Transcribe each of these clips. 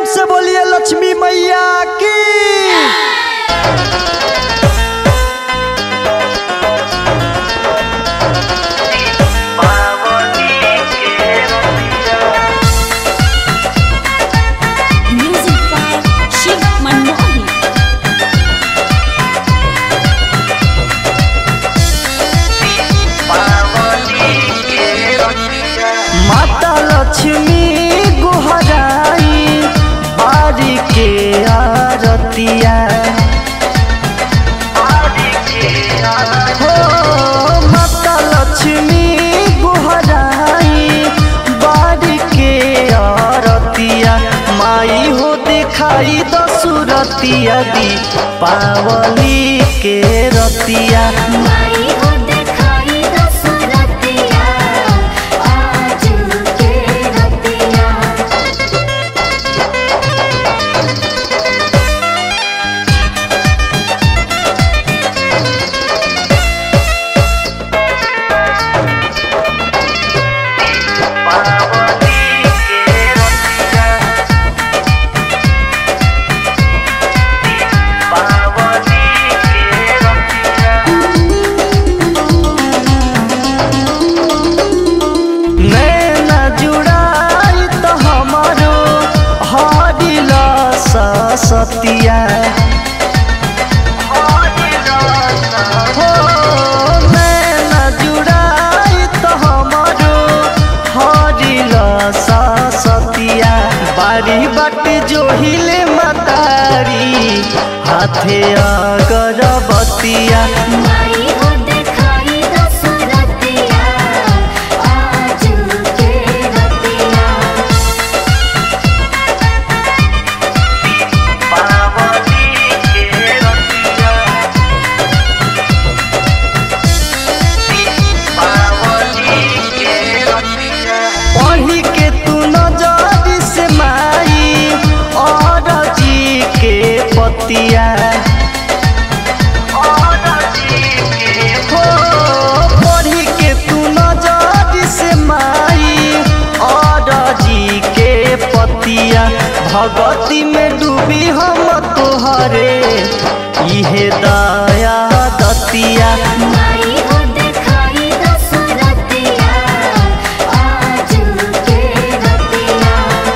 से बोलिए लक्ष्मी मैया की Music by Shiv Manohi. माता लक्ष्मी गुहराई बारी के आरतिया हो माता लक्ष्मी गुहराई बारी के आरतिया माई हो दिखाई दसुरतिया दी पावली के रतिया माई हो दिखाई दसरतिया आज के रतिया नैना जुड़ाई तो हमारो हरिला सतिया हो नैना जुड़ाई तो हमारो हरिला सतिया बारी बाट जो हिले मतारी हाथे अगरबतिया माई हो दिखाई दसरतिया आज के रतिया पढ़ी के तू नजर से माई और जी के पतिया हो पढ़ी के तू नजर से माई और जी के पतिया भगवती में डूबी हम तोहरे इहे दया दतिया माई हो दिखाई दसरतिया आज के रतिया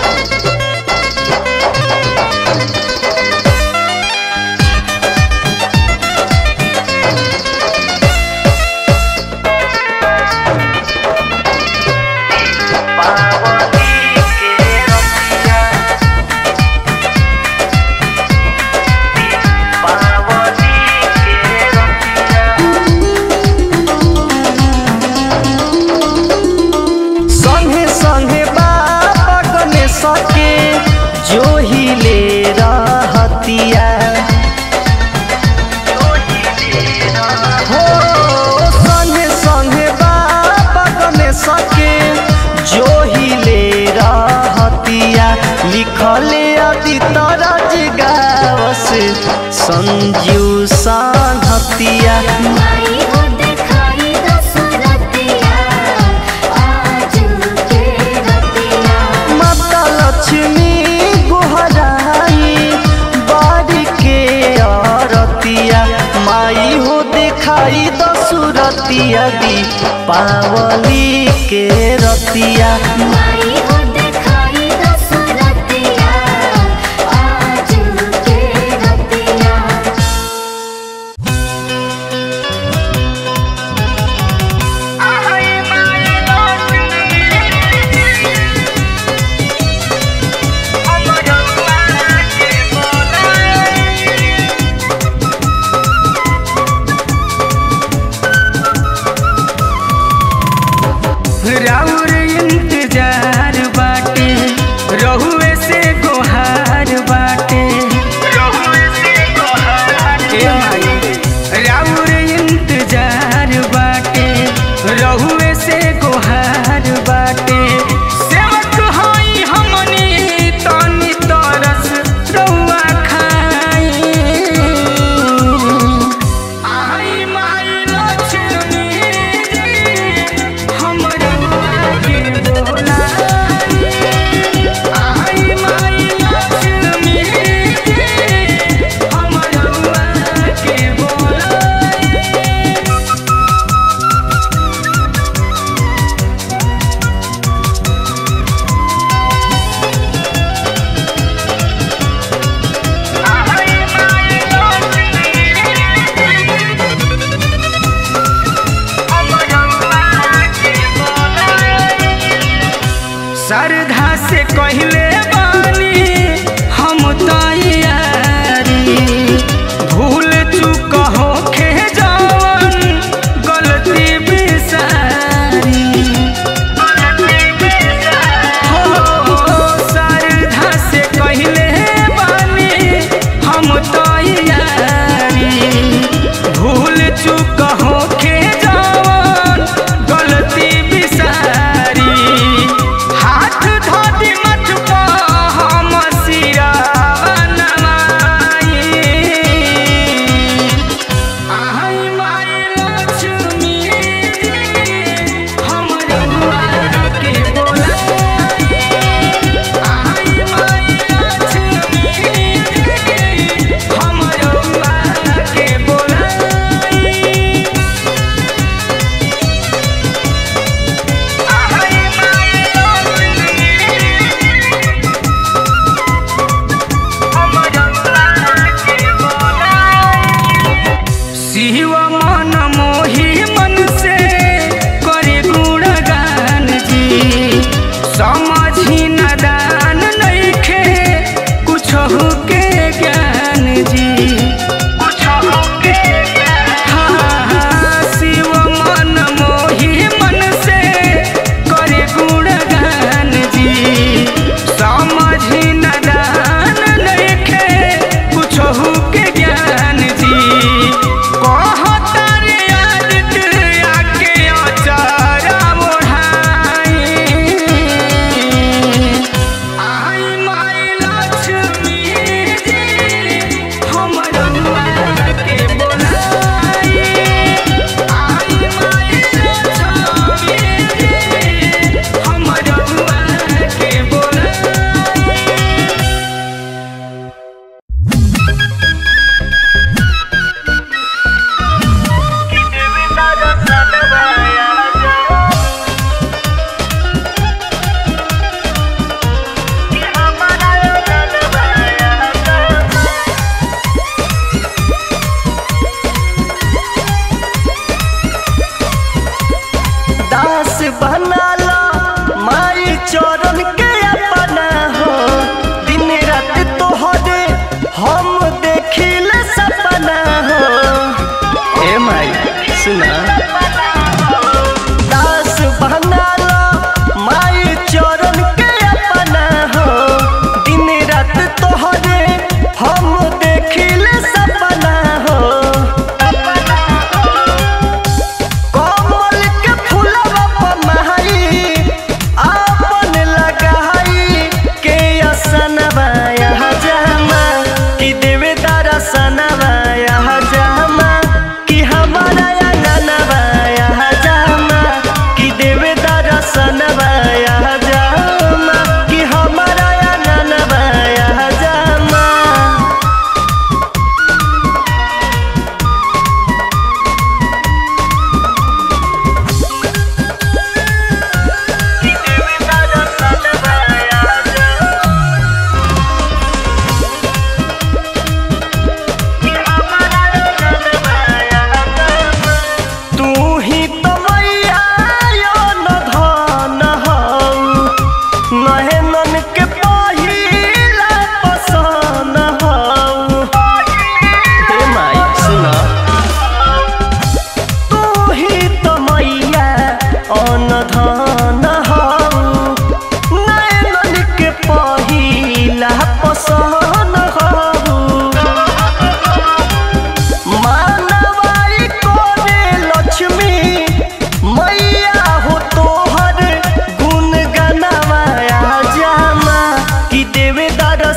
संगे संगे बाबा गने सके जो ही ले रहतिया हो संगे संगे बाबा गने सके जो ही ले रहतिया लिखले अति तरज गावस संजू सांघतिया माई हो दिखाई दसरतिया आज के रतिया माता लक्ष्मी गुहराई बारी के आरतिया माई हो दिखाई दसुरतिया दी पावली के रतिया माई हो दिखाई दसरतिया आज के रतिया राउर इंतजार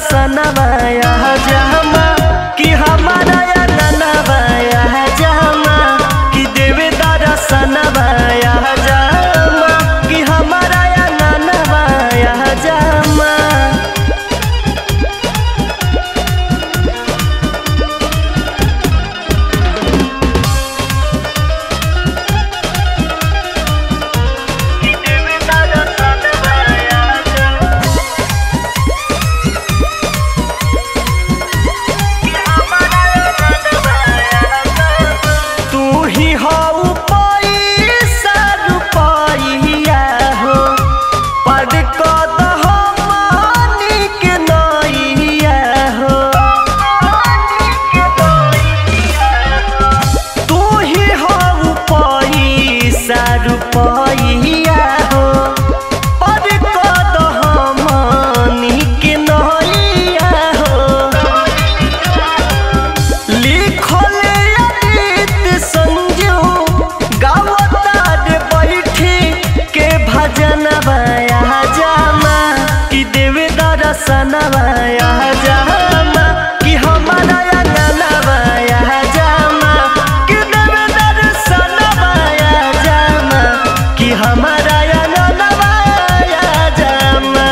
दर्शनवाया जहमा कि हमारा या ननवाया जहमा कि देवे दर्शनवाया जहमा कि हमारा या ननवाया जहमा तू ही हऊ पैसा रुपैया हो पद कद हमनी के नैया हो तू ही हऊ पैसा रुपैया हो पद कद हमनी के नैया हो लिखले अतीत संजू गावतार बैठी के भजन बया जामा कि देवे दर्शन बया जामा कि हमारा अंगन बया जामा कि देवे दर्शन बया जामा कि हमारा अंगन बया जामा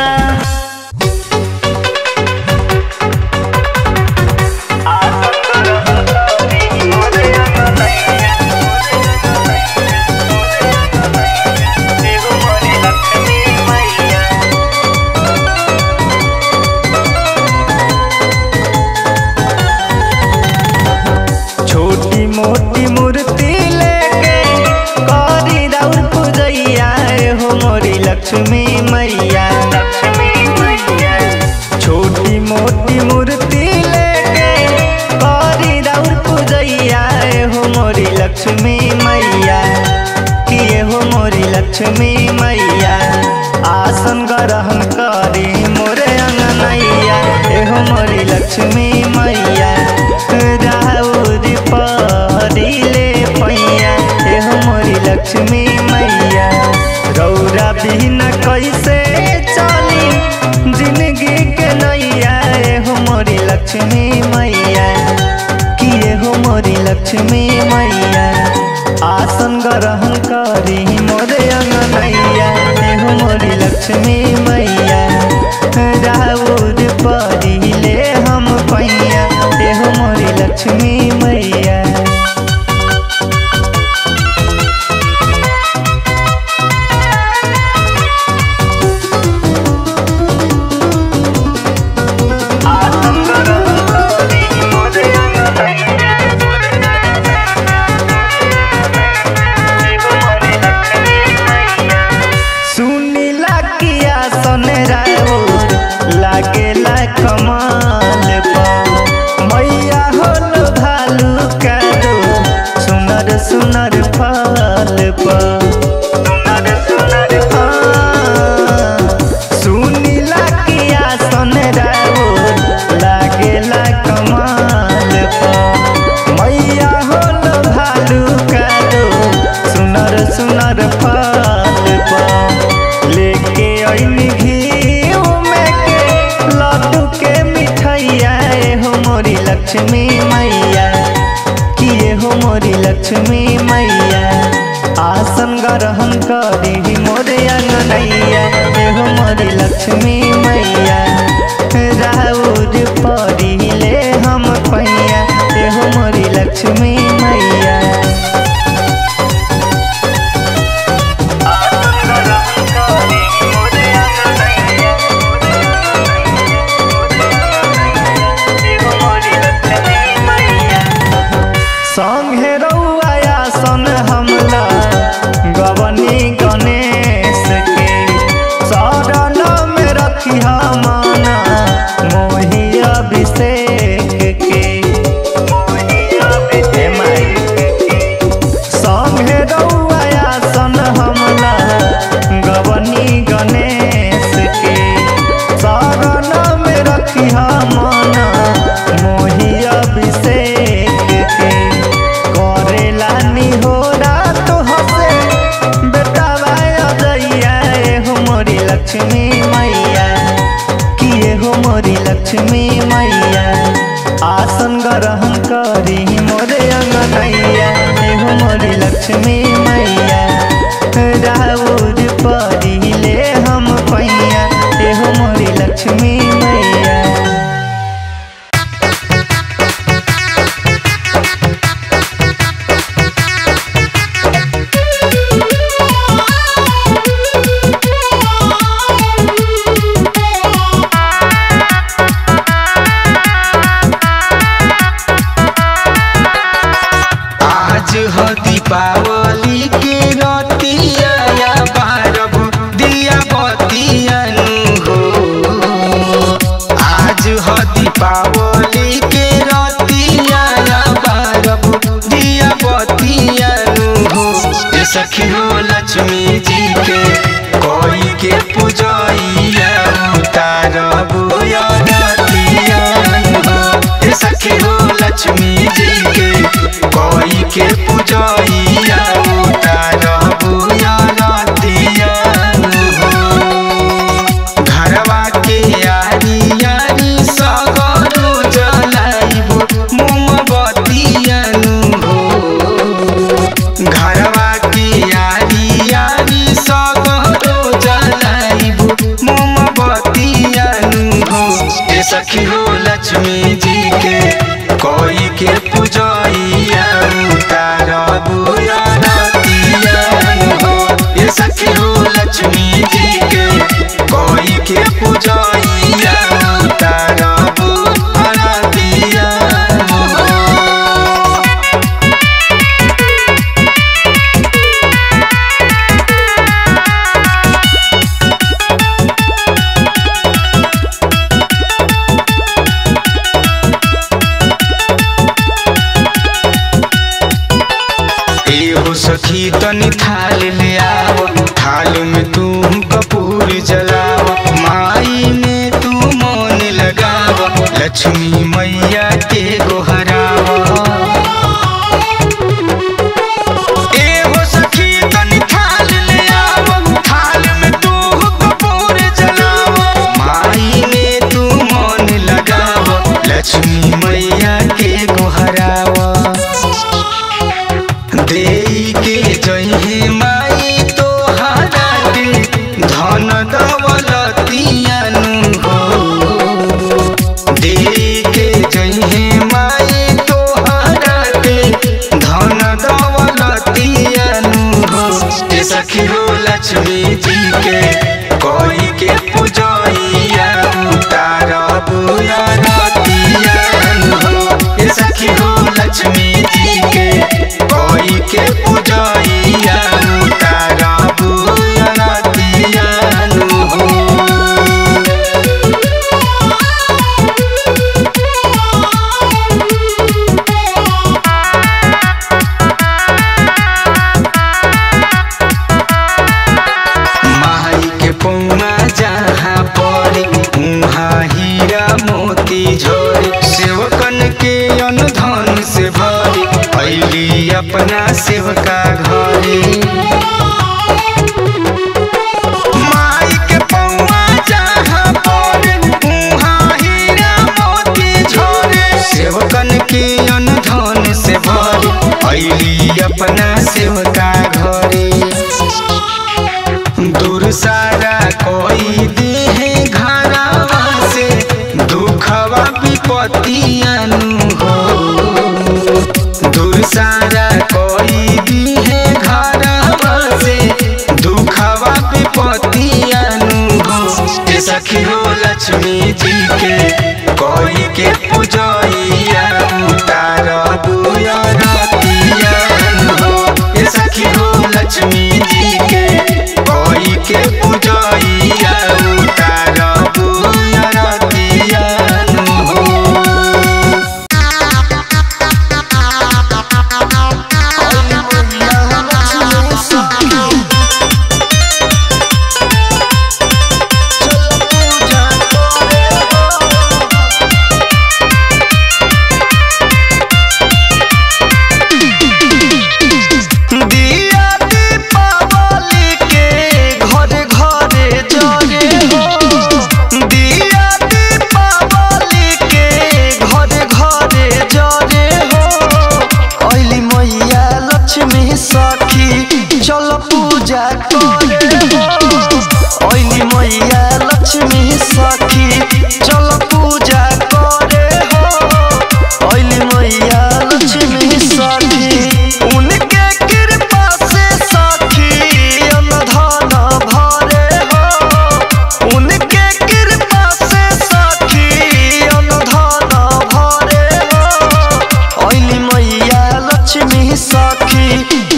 छोटी मोटी मूर्ति लेके करी राउर पूजैया हो मोरी लक्ष्मी मैया छोटी मोटी मूर्ति लेके करी राउर पूजैया हो मोरी लक्ष्मी मैया किए हो मोरी लक्ष्मी मैया आसन ग्रहण करी मोरे अंगनैया एहो मोरी लक्ष्मी मैया राउर परिले पैया एहो मोरी लक्ष्मी मैया रौरा बिना कैसे चली जिंदगी के नैया एहो मोरी लक्ष्मी मैया किए हो मोरी लक्ष्मी मैया आसन ग्रहण करी मोरे अंगनैया एहो मोरी लक्ष्मी मैया राउर परिले हम पैया एहो मोरी लक्ष्मी मैया सुनीला किया सन राउर लागेला कमाल पा मैया होल भालू का दो सुनर सुनर फल पा सुनीला किया सन राउर लागेला कमाल पा मैया होल भालू का दो सुनर सुनर फल पा लेके ऐनी घी में के लड्डू के मिठाइया हो मोरी लक्ष्मी मैया किए हो मोरी लक्ष्मी मैया आसन ग्रहण करी मोरे अंगनैया हो मोरी लक्ष्मी मैया राउर परिले हम पैया हो मोरी लक्ष्मी मैया संगे रउआ सन हमला गवनी गणेश के शरण में रखी हम मोरी लक्ष्मी मैया आसन ग्रहण करी मोरे अंगनैया एहो मोरी लक्ष्मी मैया राउर परिले हम पैया एहो मोरी लक्ष्मी मैया आज हो दीपावली के रतिया या बारब दिया बतियन हो आज हो दीपावली के रतिया या बारब दिया बतियन हो ये सखी हो लक्ष्मी जी के कोई के पूजैया उतारब या रतियन हो ये सखी हो लक्ष्मी जी के कोई के पूजैया उतारब या रतियन हो घरवा के यारी यारी सगरो जलाइब मोमबतियन हो घरवा के यारी यारी सगरो जलाइब मोमबतियन हो ए सखी हो लक्ष्मी जी के कोई के पूजैया उतारब या रतियन हो ए सखी हो लक्ष्मी जी के कोई के पूजैया उतारब रतियन हो एहो सखी तनी थाल ले आव थाल में तू कपूर जलाव माई में तू मन लगाव लक्ष्मी मैया के गोहराव एहो सखी तनी थाल ले आव थाल में तू कपूर जलाव माई में तू मन लगाव लक्ष्मी मैया के गोहराव देई के जहे माई तो के धन दौलतियन हो देई के जहे माई तो के धन दौलतियन हो ए सखी हो लक्ष्मी जी के कोई के पूजैया उतारब या रतियन हो ए सखी हो लक्ष्मी जी के कोई के पूजैया उतारब या रतियन हो माई के पौना जहाँ पड़े उहाँ हीरा मोती झरे सेवकन के अनुधन से भरे अली अपना सेवका घरे माई के पौआ जहाँ पड़े उहाँ हीरा मोती झरे सेवकन के अनुधन से भरे अली अपना सेवका घरे दूर सारा कोई देहे घरवा से दुखवा विपतियन हो दूर सारा कोई देहे घरवा से दुखवा विपतियन हो ए सखी हो लक्ष्मी जी के कोई के पूजैया उतारब या रतियन हो ए सखी हो लक्ष्मी जी के कोई के पूजैया उतारब या रतियन हो पूजा करे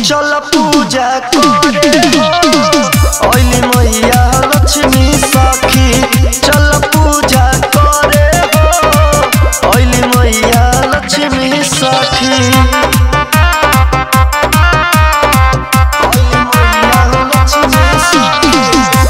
चल पूजा करे हो ओइली मैया लक्ष्मी सखी चल पूजा करे हो ओइली मैया लक्ष्मी सखी ओइली मैया लक्ष्मी सखी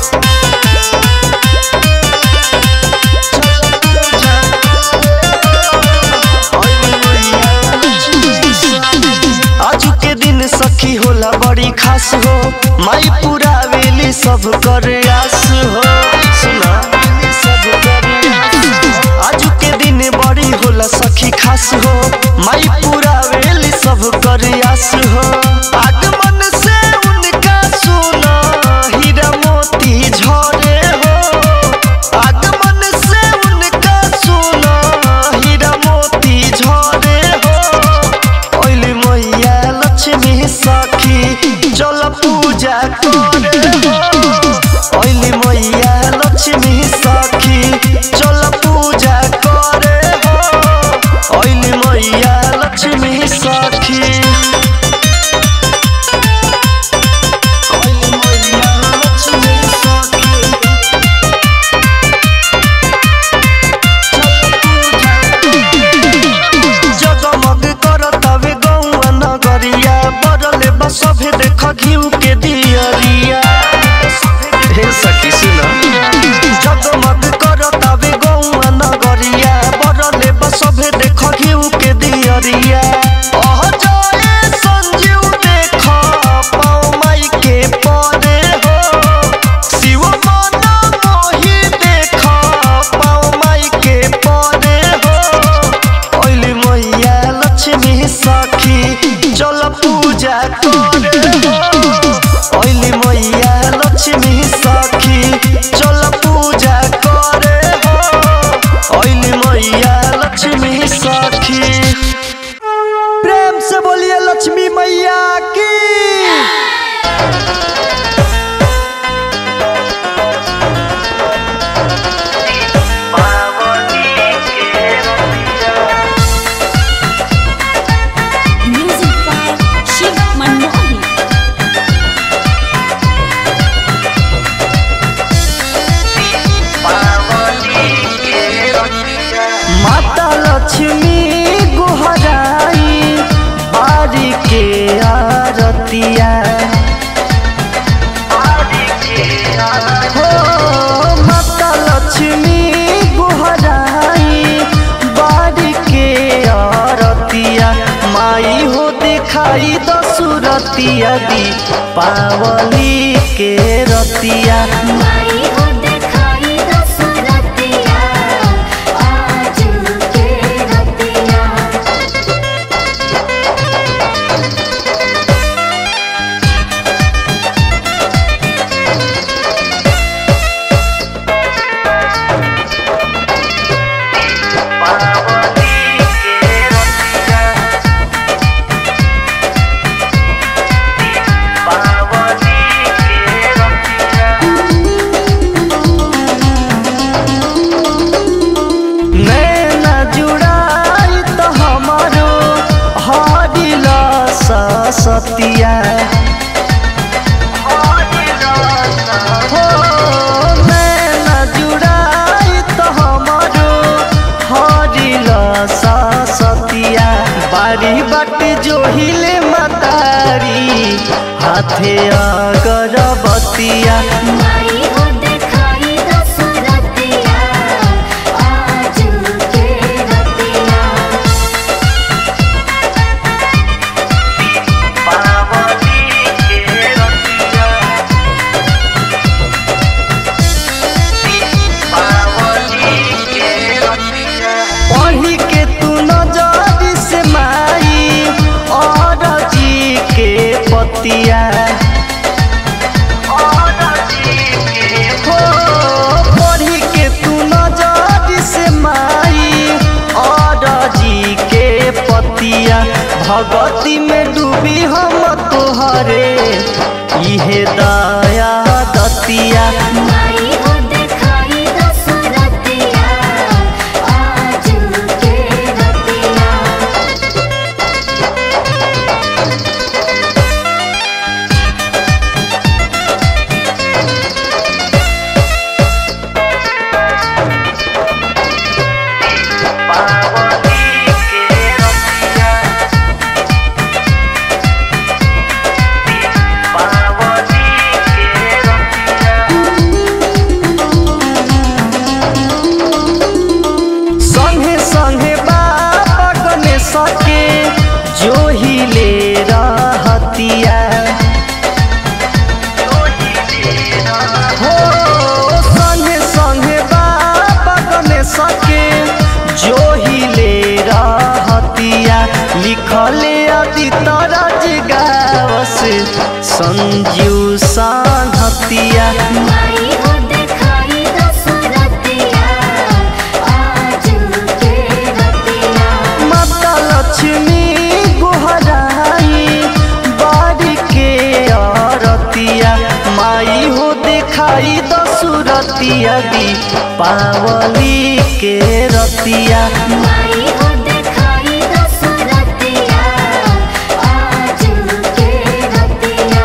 आजू के दिन सखी होला बड़ी खास हो माई पूरा वेली सब कर आस हो सुना सब कर आजू के दिन बड़ी होला सखी खास हो माई पूरा वेली सब कर आस हो आगमन से उनका सुना हीरा मोती झरे हो आगमन से उनका सुना हीरा मोती झरे हो ओइली मैया लक्ष्मी सखी चल पूजा करे हो ओइली मैया लक्ष्मी सखी चल पूजा करे हो ओइली मैया लक्ष्मी सखी ओइली मैया लक्ष्मी सखी जगमग करतावे गौआ नगरिया बरले बसभे देख घिउ के दियरिया हे सखी सुन जगमग करतावे गौआ नगरिया बरले बसभे देख घिउ के दियरिया अह जय संजीव देख पाऊ माई के परे हो शिव मन मोहि देख पाऊ माई के परे हो ओइली मैया लक्ष्मी सखी चल पूजा करे हो ओइली मैया लक्ष्मी सखी चल पूजा करे हो ओइली मैया लक्ष्मी सखी प्रेम से बोलिए लक्ष्मी मैया की Music by Shiv Manohi. माता लक्ष्मी गुहराई बारी के आरतिया हो माता लक्ष्मी गुहराई बारी के आरतिया माई हो दिखाई दसुरतिया दी पावली के रतिया माई हो दिखाई दसरतिया आज के रतिया नैना जुड़ाई तो हमारो हरिला सतिया हो नैना जुड़ाई तो हमारो हरिला सतिया बारी बाट जो हिले मतारी हाथे अगरबतिया माई हो दिखाई दसरतिया आज के रतिया पढ़ी के तू नजर से माई और जी के पतिया हो पढ़ी के तू नजर से माई और जी के पतिया भगती में डूबी हम तोहरे इहे दया दतिया माई हो दिखाई दसरतिया आज के रतिया संजू सानहतिया माई हो देखाई दशरथिया आजू के रतिया माता लक्ष्मी गोहराई बाड़ी के आरतिया माई हो दिखाई दसुरतिया दी पावली के रतिया माई हो देखाई दशरथिया आजू के रतिया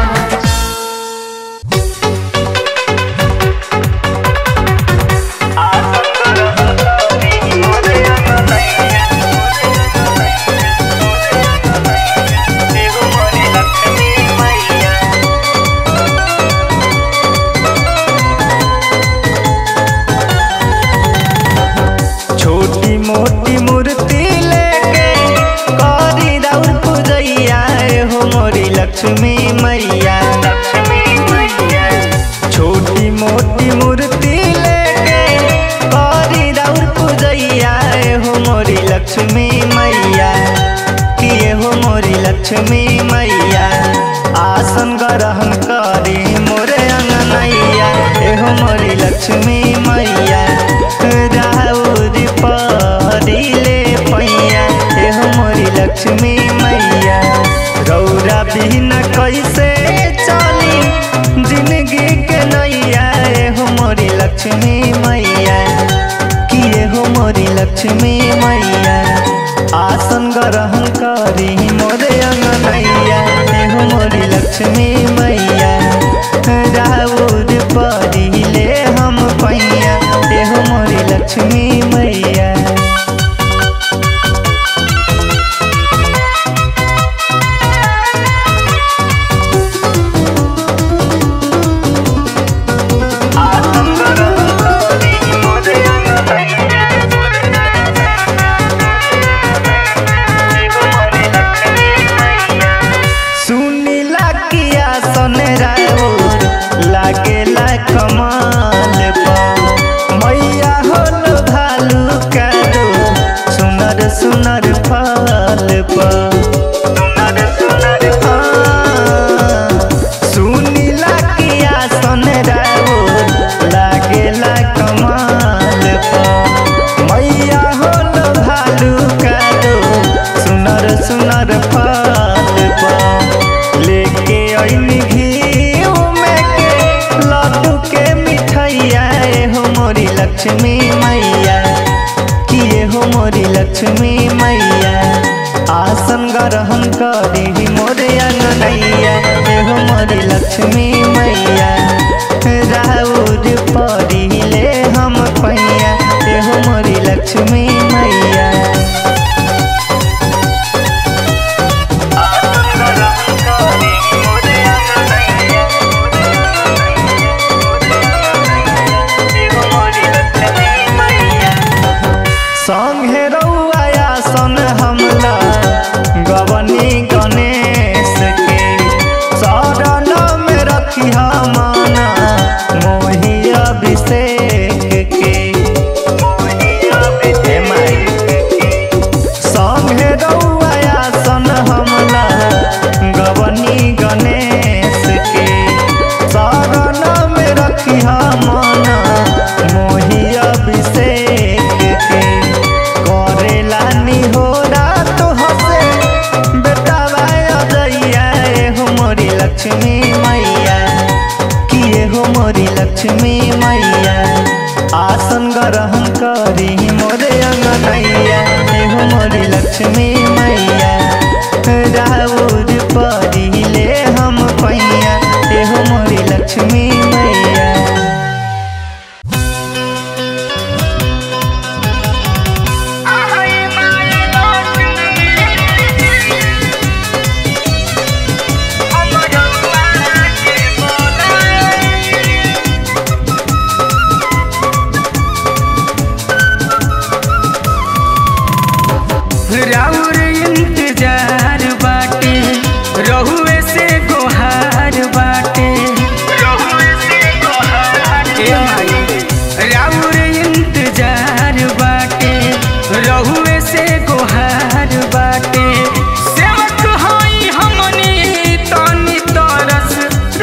छोटी मोटी मूर्ति लेके करी राउर पूजैया हो मोरी लक्ष्मी मैया छोटी मोटी मूर्ति लेके करी राउर पूजैया हो मोरी लक्ष्मी मैया किए हो मोरी लक्ष्मी मैया आसन ग्रहण करी मोरे अंगनैया एहो मोरी लक्ष्मी मैया राउर परिले पैया एहो मोरी लक्ष्मी मैया रौरा बिना कैसे चली जिंदगी के नैया एहो मोरी लक्ष्मी मैया किए हो मोरी लक्ष्मी मैया आसन ग्रहण करी मोरे अंगनैया एहो मोरी लक्ष्मी मैया राउर परिले हम पैया एहो मोरी लक्ष्मी मैया सुनीला किया सन राउर लागेला कमाल बा मैया होल भालू कादो सुनर सुनर फल बा सुनीला किया सन राउर लागेला कमाल बा मैया होल भालू कादो सुनर सुनर फल बा लेके अइनी घी में के लड्डू के मिठाइया ए हो मोरी लक्ष्मी मैया किए हो मोरी लक्ष्मी मैया आसन ग्रहण करी मोरे अंगनैया ए हो मोरी लक्ष्मी मैया राउर परिले हम पैया ए हो मोरी लक्ष्मी मैया संगे रउआ सन हमला गवनी गणेश के शरण में रखी माना मोही अभिषेक के हे माई संगे रउआ सन हमला गवनी गणेश के शरण में रखी माना मोही अभिषेक के करेला निहोरा तो हसे बेटा अजैया ए हो मोरी लक्ष्मी मैया किए हो मोरी लक्ष्मी मैया आसन ग्रहण करी मोरे अंगनैया ए हो मोरी लक्ष्मी मैया राउर परिले हम पैया ए हो मोरी लक्ष्मी मैया राउर इंतजार बाटे रहुए से गोहार बाटे ए माई, राउर इंतजार बाटे रहुए से गोहार बाटे सेवक हई हमनी तनी तरस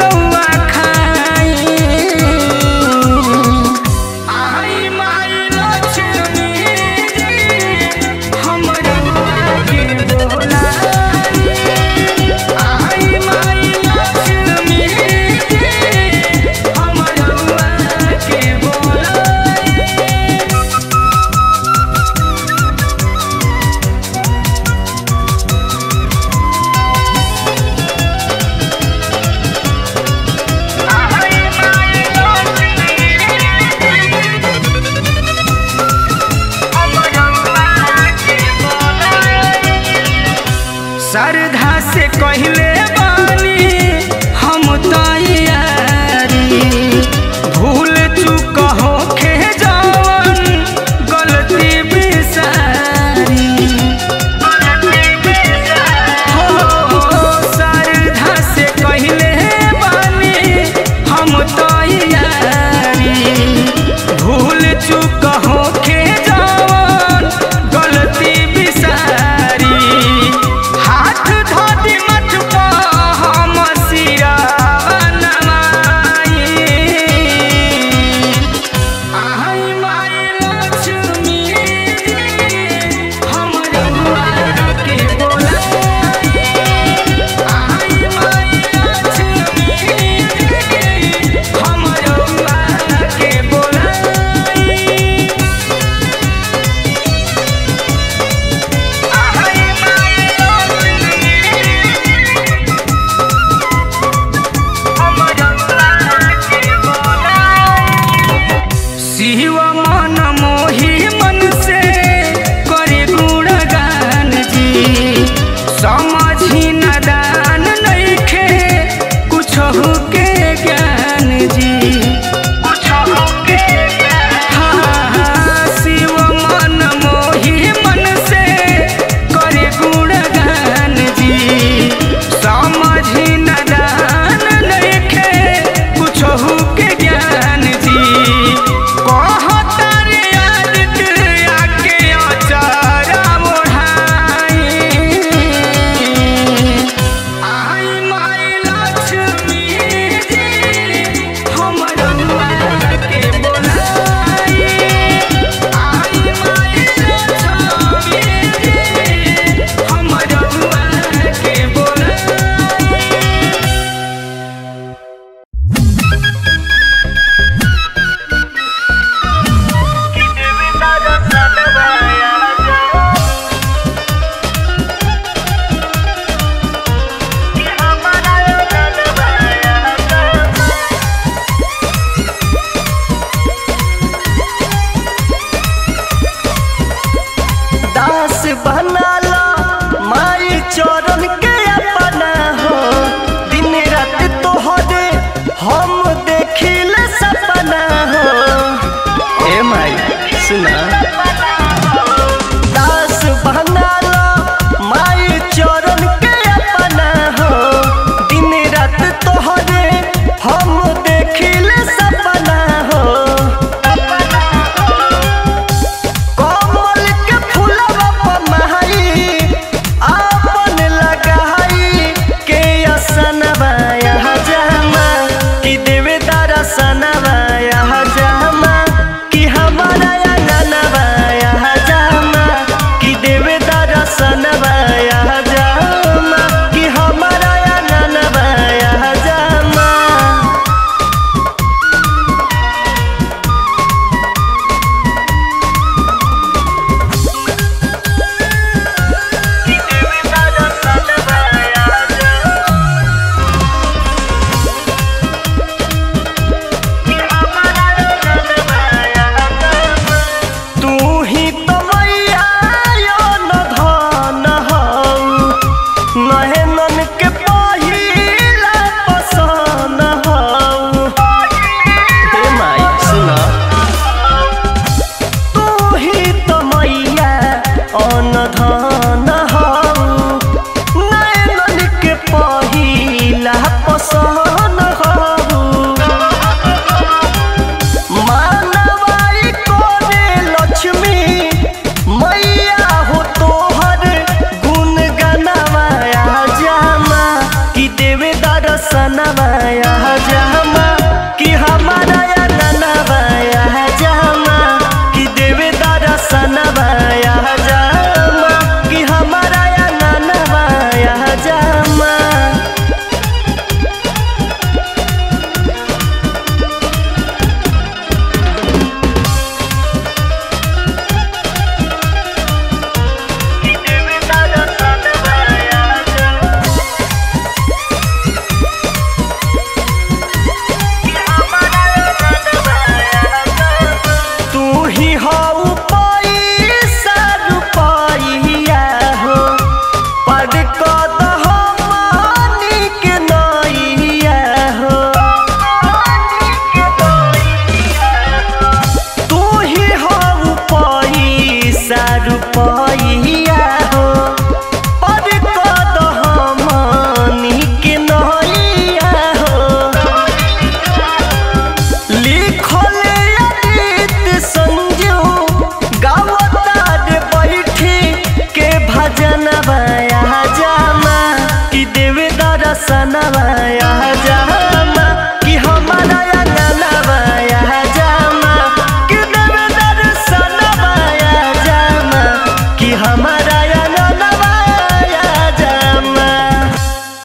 श्रद्धा से कहले बानी हम तैयारी भूल चूक होखे जवन गलती बिसारी हो श्रद्धा से कहले बानी हम तैयारी भूल चूक होखे जवन गलती बिसारी हाथ धोती मत हम सिया नमाई आई माई लक्ष्मी हमर दुआर के बोलाई आई माई लक्ष्मी हमर दुआर के बोलाई आई माई शिव मन मोहि मन से करे गुणगान जी समझी न दान नइखे कुछ के ज्ञान जी हाँ, शिव मन मोहि मन से करे गुणगान जी समझी न दान नइखे कुछ के ज्ञान जी कहतर आदित्य आके अचारा ओढ़ाई आई माई लक्ष्मी जी हमर दुआर के बोलाई आई माई लक्ष्मी जी हमर दुआर के बोलाई दास बनाला माई चरण के अपना हो दिन रात तोहरे हम देखिल सपना हो ए माई सुना दास बनाला माई चरण के अपना हो दिन रात तोहरे हम देखिल सपना हो कमल के फूलवा पर महई आपन लगाई के असनवा यहाँ जमा कि देवे दरसनवा यहाँ जमा कि हमारा अंगनवा यहाँ जमा कि देवे दरसनवा यहाँ जमा कि हमारा अंगनवा यहाँ जमा तू ही तो मैया यो न धन हऊ नहेनन के पहिला पसन हऊ हे माई सुना तू ही तो मैया अन धन हऊ नहेनन के पहिला पसन हऊ मानवाई कोने लक्ष्मी मैया हो तोहर गुण गनवाया जामा कि देवे दर्शनवाया जामा कि हमारा ननवाया जामा कि देवे दर्शनवाया जामा कि हमारा ननवाया जामा तू ही हऊ पैसा पैया हो पर कद हमनी के नैया हो लिखले अतीत संजू गावतार बैठी के भजन बया जामा कि देव दर्शन बया